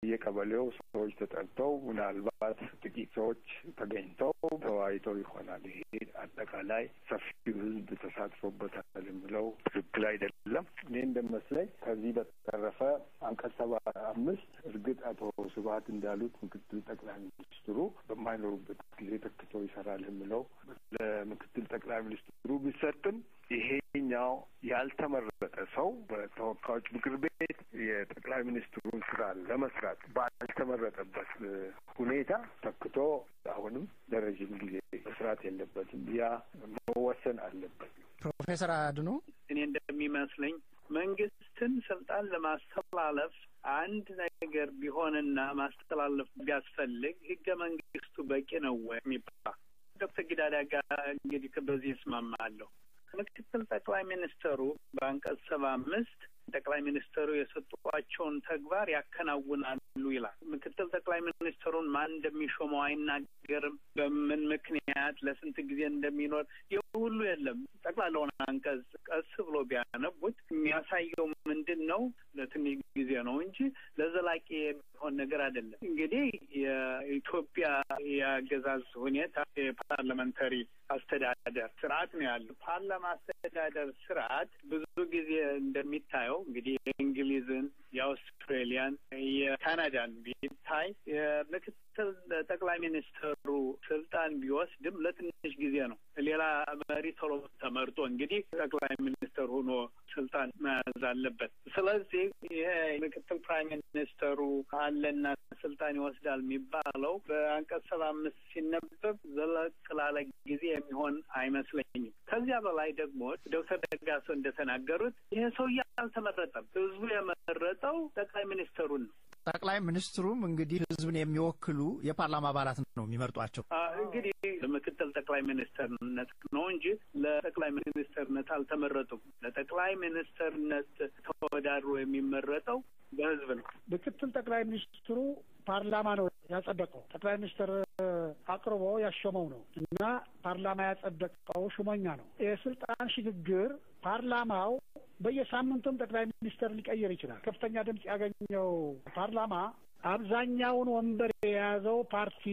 በየቀበሌው ሰዎች ተጠርተው ምናልባት ጥቂት ሰዎች ተገኝተው ተወያይተው ይሆናል። ይሄ አጠቃላይ ሰፊው ሕዝብ ተሳትፎበታል የሚለው ትክክል አይደለም። እኔ እንደመስለኝ ከዚህ በተረፈ አንቀጽ ሰባ አምስት እርግጥ አቶ ስብሀት እንዳሉት ምክትል ጠቅላይ ሚኒስትሩ በማይኖሩበት ጊዜ ተክቶ ይሰራል የሚለው ለምክትል ጠቅላይ ሚኒስትሩ ቢሰጥም ይሄኛው ያልተመረጠ ሰው በተወካዮች ምክር ቤት የጠቅላይ ሚኒስትሩን ስራ ለመስራት ባልተመረጠበት ሁኔታ ተክቶ አሁንም ለረዥም ጊዜ መስራት የለበትም። ያ መወሰን አለበት። ፕሮፌሰር አድኖ እኔ እንደሚመስለኝ መንግስትን ስልጣን ለማስተላለፍ አንድ ነገር ቢሆንና ማስተላለፍ ቢያስፈልግ ህገ መንግስቱ በቂ ነው ወይ የሚባል ዶክተር ጊዳዳ ጋር እንግዲህ በዚህ እስማማለሁ። ምክትል ጠቅላይ ሚኒስተሩ በአንቀጽ ሰባ አምስት ጠቅላይ ሚኒስተሩ የሰጧቸውን ተግባር ያከናውናሉ ይላል። ምክትል ጠቅላይ ሚኒስትሩን ማን እንደሚሾመው አይናገርም። በምን ምክንያት ለስንት ጊዜ እንደሚኖር ይህ ሁሉ የለም። ጠቅላላውን አንቀጽ ቀስ ብሎ ቢያነቡት የሚያሳየው ምንድን ነው? ለትንሽ ጊዜ ነው እንጂ ለዘላቂ የሚሆን ነገር አይደለም። እንግዲህ የኢትዮጵያ የአገዛዝ ሁኔታ የፓርላመንተሪ አስተዳደር ስርዓት ነው ያለው። ፓርላማ አስተዳደር ስርዓት ብዙ ጊዜ እንደሚታየው እንግዲህ የእንግሊዝን፣ የአውስትሬሊያን፣ የካናዳን ቢታይ የምክትል ጠቅላይ ሚኒስትሩ ስልጣን ቢወስድም ለትንሽ ጊዜ ነው። ሌላ መሪ ቶሎ ተመርጦ እንግዲህ ጠቅላይ ሚኒስትር ሆኖ ስልጣን መያዝ አለበት። ስለዚህ ይሄ ምክትል ፕራይም ሚኒስተሩ አለና ስልጣን ይወስዳል የሚባለው በአንቀጽ ሰባ አምስት ሲነበብ ዘለቅ ላለ ጊዜ የሚሆን አይመስለኝም። ከዚያ በላይ ደግሞ ዶክተር ደጋሶ እንደተናገሩት ይሄ ሰውዬ አልተመረጠም። ህዝቡ የመረጠው ጠቅላይ ሚኒስተሩን ነው። ጠቅላይ ሚኒስትሩም እንግዲህ ህዝብን የሚወክሉ የፓርላማ አባላት ነው የሚመርጧቸው። እንግዲህ ለምክትል ጠቅላይ ሚኒስተርነት ነው እንጂ ለጠቅላይ ሚኒስተርነት አልተመረጡም። ለጠቅላይ ሚኒስተርነት ተወዳድሮ የሚመረጠው በህዝብ ነው። ምክትል ጠቅላይ ሚኒስትሩ ፓርላማ ነው ያጸደቀው። ጠቅላይ ሚኒስትር አቅርቦ ያሾመው ነው እና ፓርላማ ያጸደቀው ሹመኛ ነው። የስልጣን ሽግግር ፓርላማው በየሳምንቱም ጠቅላይ ሚኒስትር ሊቀይር ይችላል። ከፍተኛ ድምፅ ያገኘው ፓርላማ አብዛኛውን ወንበር የያዘው ፓርቲ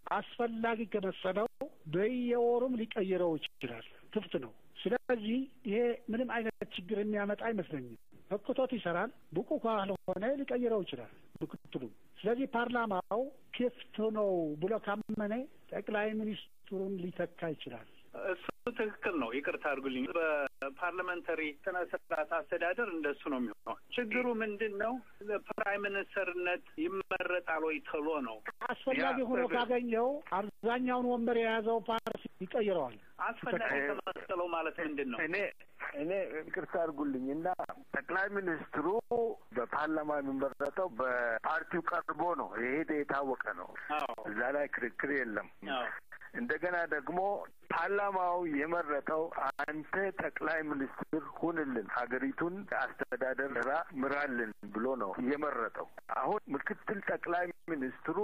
አስፈላጊ ከመሰለው በየወሩም ሊቀይረው ይችላል። ክፍት ነው። ስለዚህ ይሄ ምንም አይነት ችግር የሚያመጣ አይመስለኝም። ህክቶት ይሰራል። ብቁ ካልሆነ ሊቀይረው ይችላል ምክትሉ። ስለዚህ ፓርላማው ክፍት ነው ብሎ ካመነ ጠቅላይ ሚኒስትሩን ሊተካ ይችላል። እሱ ትክክል ነው። ይቅርታ አድርጉልኝ። በፓርላመንታሪ ስነ ስርዓት አስተዳደር እንደሱ ነው የሚሆነው። ችግሩ ምንድን ነው? ለፕራይም ሚኒስተርነት ይመረጣል ወይ ተሎ ነው። አስፈላጊ ሆኖ ካገኘው አብዛኛውን ወንበር የያዘው ፓርቲ ይቀይረዋል። አስፈላጊ ከመሰለው ማለት ምንድን ነው? እኔ እኔ ይቅርታ አድርጉልኝ እና ጠቅላይ ሚኒስትሩ በፓርላማ የሚመረጠው በፓርቲው ቀርቦ ነው። ይሄ የታወቀ ነው። እዛ ላይ ክርክር የለም። እንደገና ደግሞ ፓርላማው የመረጠው አንተ ጠቅላይ ሚኒስትር ሁንልን፣ ሀገሪቱን አስተዳደር ስራ ምራልን ብሎ ነው የመረጠው። አሁን ምክትል ጠቅላይ ሚኒስትሩ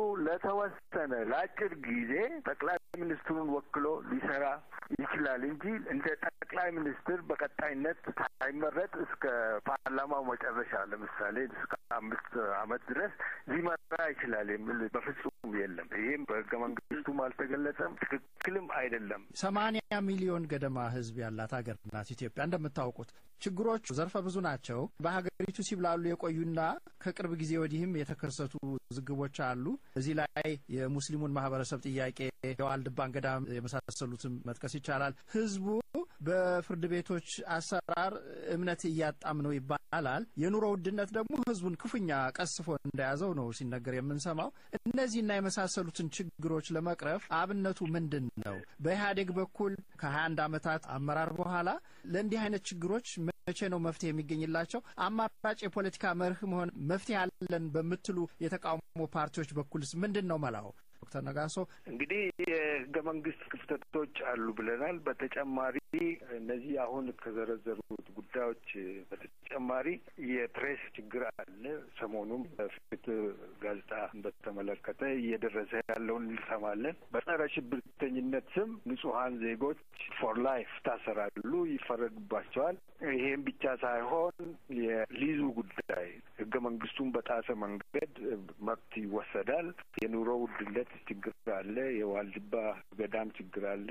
ለተወሰነ ለአጭር ጊዜ ጠቅላይ ሚኒስትሩን ወክሎ ሊሰራ ይችላል እንጂ እንደ ጠቅላይ ሚኒስትር በቀጣይነት ሳይመረጥ እስከ ፓርላማው መጨረሻ ለምሳሌ እስከ አምስት ዓመት ድረስ ሊመራ ይችላል የሚል በፍጹም የለም። ይህም በህገ መንግስቱም አልተገለጸም፣ ትክክልም አይደለም። ሰማንያ ሚሊዮን ገደማ ህዝብ ያላት ሀገር ናት ኢትዮጵያ። እንደምታውቁት ችግሮቹ ዘርፈ ብዙ ናቸው። በሀገሪቱ ሲብላሉ የቆዩና ከቅርብ ጊዜ ወዲህም የተከሰቱ ዝግቦች አሉ። እዚህ ላይ የሙስሊሙን ማህበረሰብ ጥያቄ፣ የዋልድባን ገዳም የመሳሰሉትም መጥቀስ ይቻላል። ህዝቡ በፍርድ ቤቶች አሰራር እምነት እያጣም ነው ይባላል። የኑሮ ውድነት ደግሞ ህዝቡን ክፉኛ ቀስፎ እንደያዘው ነው ሲነገር የምንሰማው። እነዚህና የመሳሰሉትን ችግሮች ለመቅረፍ አብነቱ ምንድን ነው? በኢህአዴግ በኩል ከሀያ አንድ ዓመታት አመራር በኋላ ለእንዲህ አይነት ችግሮች መቼ ነው መፍትሄ የሚገኝላቸው? አማራጭ የፖለቲካ መርህ መሆን መፍትሄ አለን በምትሉ የተቃውሞ ፓርቲዎች በኩልስ ምንድን ነው መላው? ዶክተር ነጋሶ እንግዲህ የህገ መንግስት ክፍተቶች አሉ ብለናል። በተጨማሪ እነዚህ አሁን ከዘረዘሩት ጉዳዮች በተጨማሪ የፕሬስ ችግር አለ። ሰሞኑም በፍትህ ጋዜጣ በተመለከተ እየደረሰ ያለውን እንሰማለን። በጸረ ሽብርተኝነት ስም ንጹሀን ዜጎች ፎር ላይፍ ታሰራሉ፣ ይፈረድባቸዋል። ይሄም ብቻ ሳይሆን የሊዙ ጉዳይ ህገ መንግስቱን በጣሰ መንገድ መብት ይወሰዳል። የኑሮ ውድነት ችግር አለ። የዋልድባ ገዳም ችግር አለ።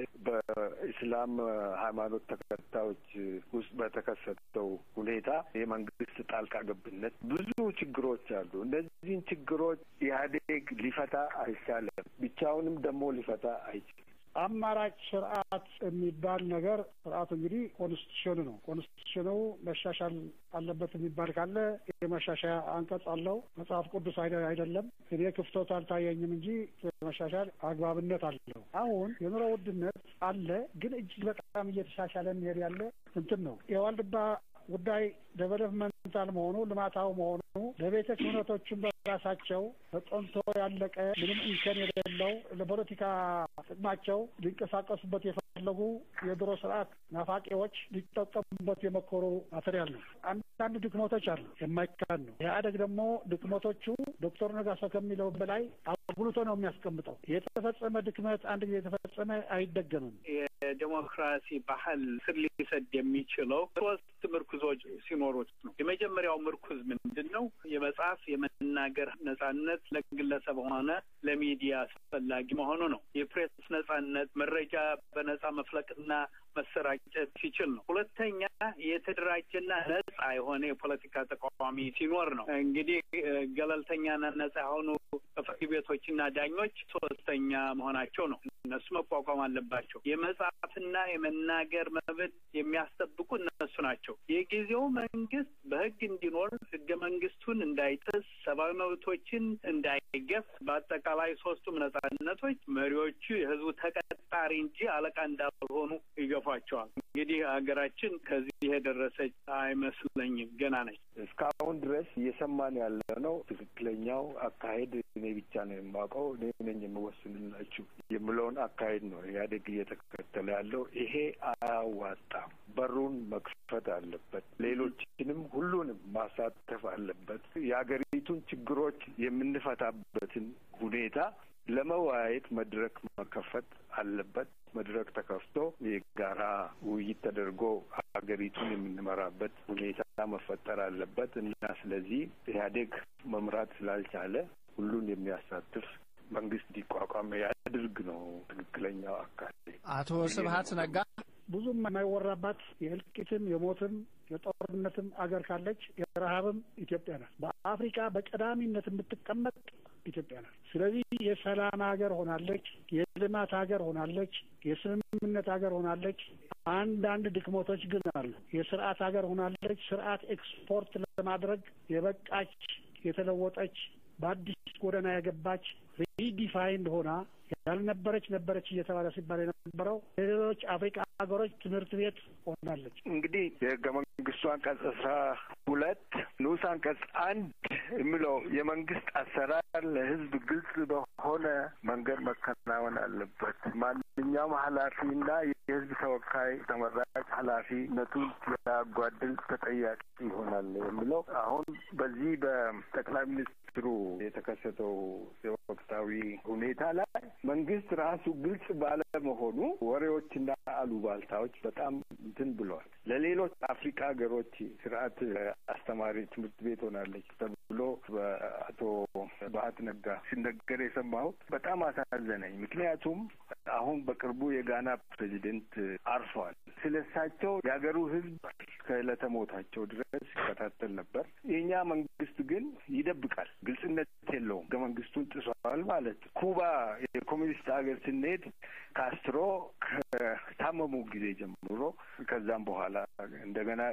በኢስላም ሃይማኖት ተከታዮች ውስጥ በተከሰተው ሁኔታ የመንግስት ጣልቃ ገብነት ብዙ ችግሮች አሉ። እነዚህን ችግሮች ኢህአዴግ ሊፈታ አይቻልም። ብቻውንም ደግሞ ሊፈታ አይችልም። አማራጭ ስርዓት የሚባል ነገር ስርዓቱ እንግዲህ ኮንስቲቱሽኑ ነው። ኮንስቲቱሽኑ መሻሻል አለበት የሚባል ካለ የመሻሻያ አንቀጽ አለው። መጽሐፍ ቅዱስ አይደለም። እኔ ክፍተቱ አልታየኝም እንጂ መሻሻል አግባብነት አለው። አሁን የኑሮ ውድነት አለ፣ ግን እጅግ በጣም እየተሻሻለ የሚሄድ ያለ እንትን ነው የዋልድባ ጉዳይ ዴቨሎፕመንታል መሆኑ ልማታዊ መሆኑ ለቤተ ክህነቶቹም በራሳቸው ተጠንቶ ያለቀ ምንም እንከን የሌለው ለፖለቲካ ጥቅማቸው ሊንቀሳቀሱበት የፈለጉ የድሮ ስርዓት ናፋቂዎች ሊጠቀሙበት የመኮሩ ማቴሪያል ነው። አንዳንድ ድክመቶች አሉ፣ የማይካድ ነው። ኢህአዴግ ደግሞ ድክመቶቹ ዶክተር ነጋሶ ከሚለው በላይ አጉልቶ ነው የሚያስቀምጠው። የተፈጸመ ድክመት አንድ ጊዜ የተፈጸመ አይደገምም። የዴሞክራሲ ባህል ስር ሊሰድ የሚችለው ሶስት ምርኩዞች ሲኖሩት ነው። የመጀመሪያው ምርኩዝ ምንድን ነው? የመጽሐፍ የመናገር ነጻነት ለግለሰብ ሆነ ለሚዲያ አስፈላጊ መሆኑ ነው። የፕሬስ ነጻነት መረጃ በነጻ መፍለቅና መሰራጨት ሲችል ነው። ሁለተኛ የተደራጀና ነጻ የሆነ የፖለቲካ ተቃዋሚ ሲኖር ነው። እንግዲህ ገለልተኛና ነጻ የሆኑ ፍርድ ቤቶችና ዳኞች ሶስተኛ መሆናቸው ነው። እነሱ መቋቋም አለባቸው። የመጻፍና የመናገር መብት የሚያስጠብቁ እነሱ ናቸው። የጊዜው መንግስት በህግ እንዲኖር ህገ መንግስቱን እንዳይጥስ፣ ሰብአዊ መብቶችን እንዳይገፍ፣ በአጠቃላይ ሶስቱም ነጻነቶች መሪዎቹ የህዝቡ ተቀጣሪ እንጂ አለቃ እንዳልሆኑ ይገፏቸዋል። እንግዲህ ሀገራችን ከዚህ የደረሰች አይመስለኝም፣ ገና ነች። እስካሁን ድረስ እየሰማን ያለ ነው። ትክክለኛው አካሄድ እኔ ብቻ ነው የማውቀው፣ እኔ ነኝ የምወስንላችሁ የምለውን አካሄድ ነው ኢህአዴግ እየተከተለ ያለው። ይሄ አያዋጣም። በሩን መክፈት አለበት። ሌሎችንም ሁሉንም ማሳተፍ አለበት። የሀገሪቱን ችግሮች የምንፈታበትን ሁኔታ ለመወያየት መድረክ መከፈት አለበት። መድረክ ተከፍቶ የጋራ ውይይት ተደርጎ ሀገሪቱን የምንመራበት ሁኔታ መፈጠር አለበት እና ስለዚህ ኢህአዴግ መምራት ስላልቻለ ሁሉን የሚያሳትፍ መንግስት እንዲቋቋም ያድርግ ነው ትክክለኛው አካሄድ። አቶ ስብሀት ነጋ ብዙም የማይወራባት የእልቂትም የሞትም የጦርነትም አገር ካለች የረሀብም ኢትዮጵያ ናት። በአፍሪካ በቀዳሚነት የምትቀመጥ ኢትዮጵያ ናት። ስለዚህ የሰላም ሀገር ሆናለች፣ የልማት ሀገር ሆናለች፣ የስምምነት ሀገር ሆናለች። አንዳንድ ድክመቶች ግን አሉ። የስርዓት ሀገር ሆናለች። ስርዓት ኤክስፖርት ለማድረግ የበቃች የተለወጠች በአዲስ ጎዳና የገባች ሪዲፋይንድ ሆና ያልነበረች ነበረች እየተባለ ሲባል የነበረው የሌሎች አፍሪካ ሀገሮች ትምህርት ቤት ሆናለች። እንግዲህ የህገ መንግስቱ አንቀጽ አስራ ሁለት ንዑስ አንቀጽ አንድ የሚለው የመንግስት አሰራር ለህዝብ ግልጽ በሆነ መንገድ መከናወን አለበት። ማንኛውም ኃላፊና የህዝብ ተወካይ ተመራጭ ኃላፊነቱን ያጓድል ተጠያቂ ይሆናል የሚለው አሁን በዚህ በጠቅላይ ሚኒስትሩ የተከሰተው የወቅታዊ ሁኔታ ላይ መንግስት ራሱ ግልጽ ባለመሆኑ ወሬዎችና አሉባልታዎች በጣም እንትን ብለዋል። ለሌሎች አፍሪካ ሀገሮች ስርዓት አስተማሪ ትምህርት ቤት ሆናለች ተብሎ በአቶ ባህት ነጋ ሲነገር የሰማሁት በጣም አሳዘነኝ። ምክንያቱም አሁን በቅርቡ የጋና ፕሬዚደንት አርፈዋል። ስለ እሳቸው የሀገሩ ህዝብ ከዕለተ ሞታቸው ድረስ ይከታተል ነበር። የእኛ መንግስት ግን ይደብቃል፣ ግልጽነት የለውም። ህገ መንግስቱን ጥሷል ማለት ኩባ የኮሚኒስት ሀገር ስንሄድ ካስትሮ ከታመሙ ጊዜ ጀምሮ ከዛም በኋላ እንደገና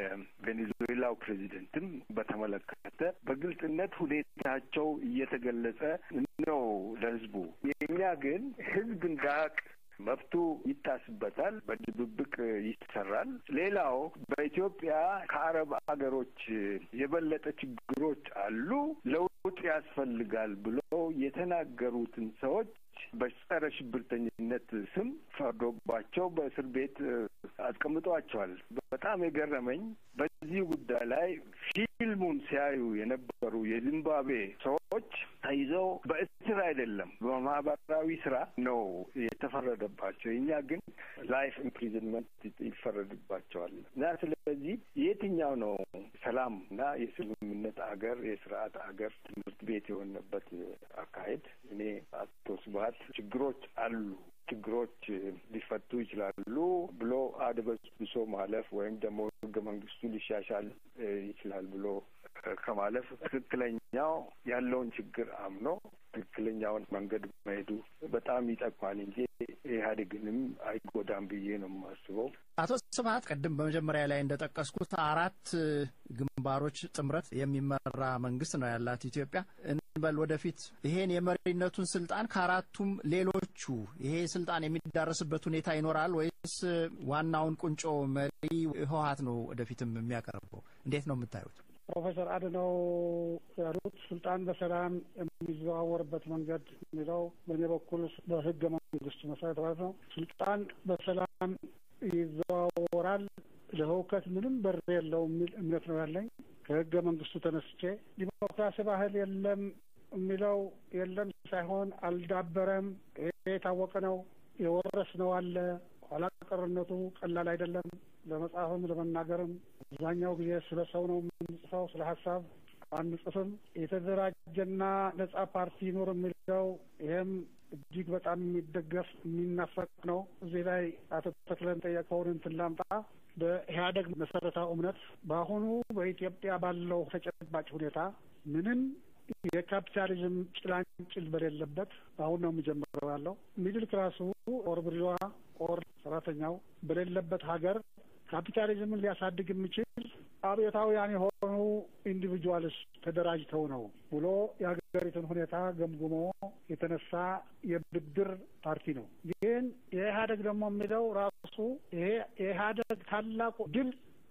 የቬኔዙዌላው ፕሬዚደንትም በተመለከተ በግልጽነት ሁኔታቸው እየተገለጸ ነው ለህዝቡ። የእኛ ግን ህዝብ እንዳያውቅ መብቱ ይታስበታል፣ በድብብቅ ይሰራል። ሌላው በኢትዮጵያ ከአረብ ሀገሮች የበለጠ ችግሮች አሉ፣ ለውጥ ያስፈልጋል ብለው የተናገሩትን ሰዎች በጸረ ሽብርተኝነት ስም ፈርዶባቸው በእስር ቤት አስቀምጧቸዋል። በጣም የገረመኝ በዚህ ጉዳይ ላይ ፊልሙን ሲያዩ የነበሩ የዚምባብዌ ሰዎች ተይዘው በእስር ስራ አይደለም፣ በማህበራዊ ስራ ነው የተፈረደባቸው። እኛ ግን ላይፍ ኢምፕሪዝንመንት ይፈረድባቸዋል እና ስለዚህ የትኛው ነው ሰላም እና የስምምነት አገር የስርዓት አገር ትምህርት ቤት የሆነበት አካሄድ? እኔ አቶ ስብሀት ችግሮች አሉ ችግሮች ሊፈቱ ይችላሉ ብሎ አድበስብሶ ማለፍ ወይም ደግሞ ህገ መንግስቱ ሊሻሻል ይችላል ብሎ ከማለፍ ትክክለኛው ያለውን ችግር አምኖ ትክክለኛውን መንገድ መሄዱ በጣም ይጠቅማል እንጂ ኢህአዴግንም አይጎዳም ብዬ ነው የማስበው። አቶ ስብሀት ቅድም በመጀመሪያ ላይ እንደጠቀስኩት አራት ግንባሮች ጥምረት የሚመራ መንግስት ነው ያላት ኢትዮጵያ። እንበል ወደፊት ይሄን የመሪነቱን ስልጣን ከአራቱም ሌሎቹ ይሄ ስልጣን የሚዳረስበት ሁኔታ ይኖራል ወይስ ዋናውን ቁንጮ መሪ ህወሀት ነው ወደፊትም የሚያቀርበው? እንዴት ነው የምታዩት? ፕሮፌሰር አድነው ያሉት ስልጣን በሰላም የሚዘዋወርበት መንገድ የሚለው በእኔ በኩል በህገ መንግስቱ መሰረት ማለት ነው ስልጣን በሰላም ይዘዋወራል፣ ለህውከት ምንም በር የለው የሚል እምነት ነው ያለኝ። ከህገ መንግስቱ ተነስቼ ዲሞክራሲ ባህል የለም የሚለው የለም ሳይሆን አልዳበረም። ይሄ የታወቀ ነው። የወረስነው አለ። ኋላ ቀርነቱ ቀላል አይደለም። ለመጻፍም ለመናገርም አብዛኛው ጊዜ ስለ ሰው ነው የምንጽፈው፣ ስለ ሀሳብ አንጽፍም። የተደራጀና ነጻ ፓርቲ ይኑር የሚለው ይሄም እጅግ በጣም የሚደገፍ የሚናፈቅ ነው። እዚህ ላይ አቶ ተክለን ጠየቀውን እንትን ላምጣ። በኢህአደግ መሰረታዊ እምነት በአሁኑ በኢትዮጵያ ባለው ተጨባጭ ሁኔታ ምንም የካፒታሊዝም ጭላንጭል በሌለበት አሁን ነው የሚጀምረው ያለው ሚድል ክላሱ ኦር ብርዋ ኦር ሰራተኛው በሌለበት ሀገር ካፒታሊዝምን ሊያሳድግ የሚችል አብዮታውያን የሆኑ ኢንዲቪጁዋልስ ተደራጅተው ነው ብሎ የሀገሪቱን ሁኔታ ገምግሞ የተነሳ የብድር ፓርቲ ነው። ግን የኢህአደግ ደግሞ የሚለው ራሱ ይሄ የኢህአደግ ታላቁ ድል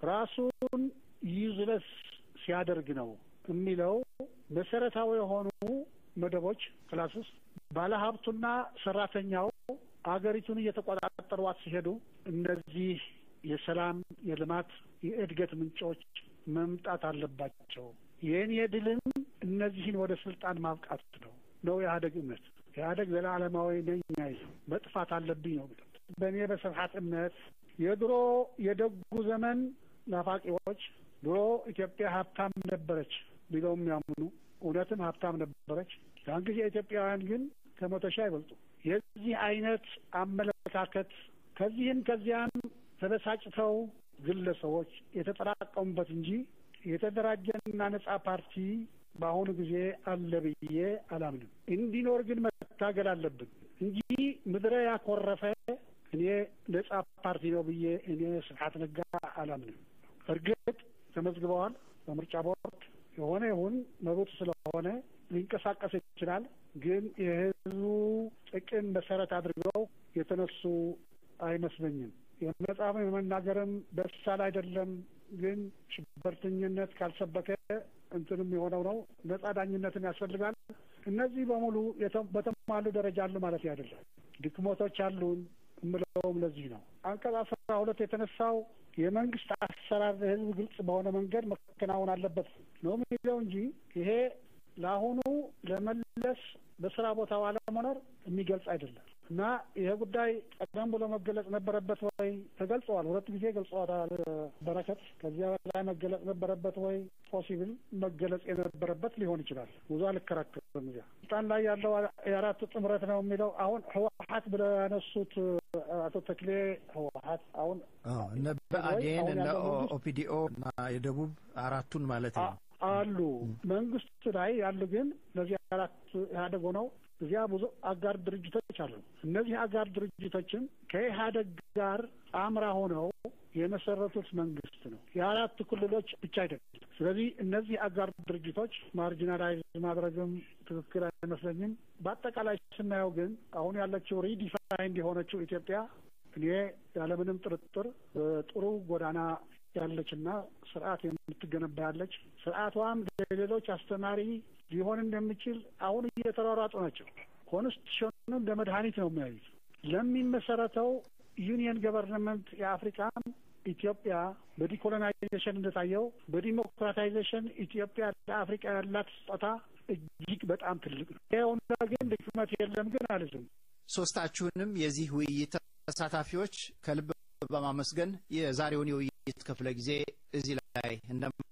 ራሱን ዩዝለስ ሲያደርግ ነው የሚለው መሰረታዊ የሆኑ መደቦች ክላስስ ባለሀብቱና ሰራተኛው አገሪቱን እየተቆጣጠሯት ሲሄዱ እነዚህ የሰላም፣ የልማት፣ የእድገት ምንጮች መምጣት አለባቸው። የእኔ ድልም እነዚህን ወደ ስልጣን ማብቃት ነው ነው የኢህአደግ እምነት። ኢህአደግ ዘላለማዊ ነኝ አይልም። መጥፋት አለብኝ ነው። በእኔ በስብሀት እምነት የድሮ የደጉ ዘመን ናፋቂዎች ድሮ ኢትዮጵያ ሀብታም ነበረች ቢለው የሚያምኑ እውነትም ሀብታም ነበረች። ያን ጊዜ ኢትዮጵያውያን ግን ከመቶ ሺህ አይበልጡ። የዚህ አይነት አመለካከት ከዚህም ከዚያም ተበሳጭተው ግለሰቦች የተጠራቀሙበት እንጂ የተደራጀና ነጻ ፓርቲ በአሁኑ ጊዜ አለ ብዬ አላምንም። እንዲኖር ግን መታገል አለብን እንጂ ምድረ ያኮረፈ እኔ ነጻ ፓርቲ ነው ብዬ እኔ ስብሀት ነጋ አላምንም። እርግጥ ተመዝግበዋል በምርጫ ቦርድ የሆነ ይሁን መብቱ ስለሆነ ሊንቀሳቀስ ይችላል። ግን የህዝቡ ጥቅም መሰረት አድርገው የተነሱ አይመስለኝም። የመጻፍም የመናገርም በሳል አይደለም። ግን ሽበርተኝነት ካልሰበከ እንትንም የሆነው ነው። ነጻ ዳኝነትም ያስፈልጋል። እነዚህ በሙሉ በተሟሉ ደረጃ አሉ ማለት አይደለም። ድክመቶች አሉን የምለውም ለዚህ ነው። አንቀጽ አስራ ሁለት የተነሳው የመንግስት አሰራር ለህዝብ ግልጽ በሆነ መንገድ መከናወን አለበት ነው የሚለው እንጂ ይሄ ለአሁኑ ለመለስ በስራ ቦታው አለመኖር የሚገልጽ አይደለም እና ይሄ ጉዳይ ቀደም ብሎ መገለጽ ነበረበት ወይ? ተገልጸዋል። ሁለት ጊዜ ገልጸዋታል በረከት። ከዚያ በላይ መገለጽ ነበረበት ወይ? ፖሲብል መገለጽ የነበረበት ሊሆን ይችላል። ብዙ አልከራከርም። እዚያ ስልጣን ላይ ያለው የአራቱ ጥምረት ነው የሚለው አሁን ህወሀት ብለው ያነሱት አቶ ተክሌ ህወሀት አሁን እነ ብአዴን እነ ኦፒዲኦ እና የደቡብ አራቱን ማለት ነው አሉ መንግስት ላይ ያሉ ግን እነዚህ አራት ኢህአደግ ሆነው እዚያ ብዙ አጋር ድርጅቶች አሉ። እነዚህ አጋር ድርጅቶችም ከኢህአደግ ጋር አምራ ሆነው የመሰረቱት መንግስት ነው። የአራቱ ክልሎች ብቻ አይደለም። ስለዚህ እነዚህ አጋር ድርጅቶች ማርጂናላይዝ ማድረግም ትክክል አይመስለኝም። በአጠቃላይ ስናየው ግን አሁን ያለችው ሪዲፋይንድ የሆነችው ኢትዮጵያ እኔ ያለምንም ጥርጥር በጥሩ ጎዳና ያለችና ስርዓት የምትገነባ ያለች ስርዓቷም ለሌሎች አስተማሪ ሊሆን እንደሚችል አሁን እየተሯሯጡ ናቸው። ኮንስቲቱሽኑ እንደ መድኃኒት ነው የሚያዩት። ለሚመሰረተው ዩኒየን ገቨርንመንት የአፍሪካም ኢትዮጵያ በዲኮሎናይዜሽን እንደታየው በዲሞክራታይዜሽን ኢትዮጵያ ለአፍሪካ ያላት ስጦታ እጅግ በጣም ትልቅ ነው። ይኸውና ግን ድክመት የለም ግን አልዝም። ሶስታችሁንም የዚህ ውይይት ተሳታፊዎች ከልብ በማመስገን የዛሬውን የውይይት ክፍለ ጊዜ እዚህ ላይ እንደማ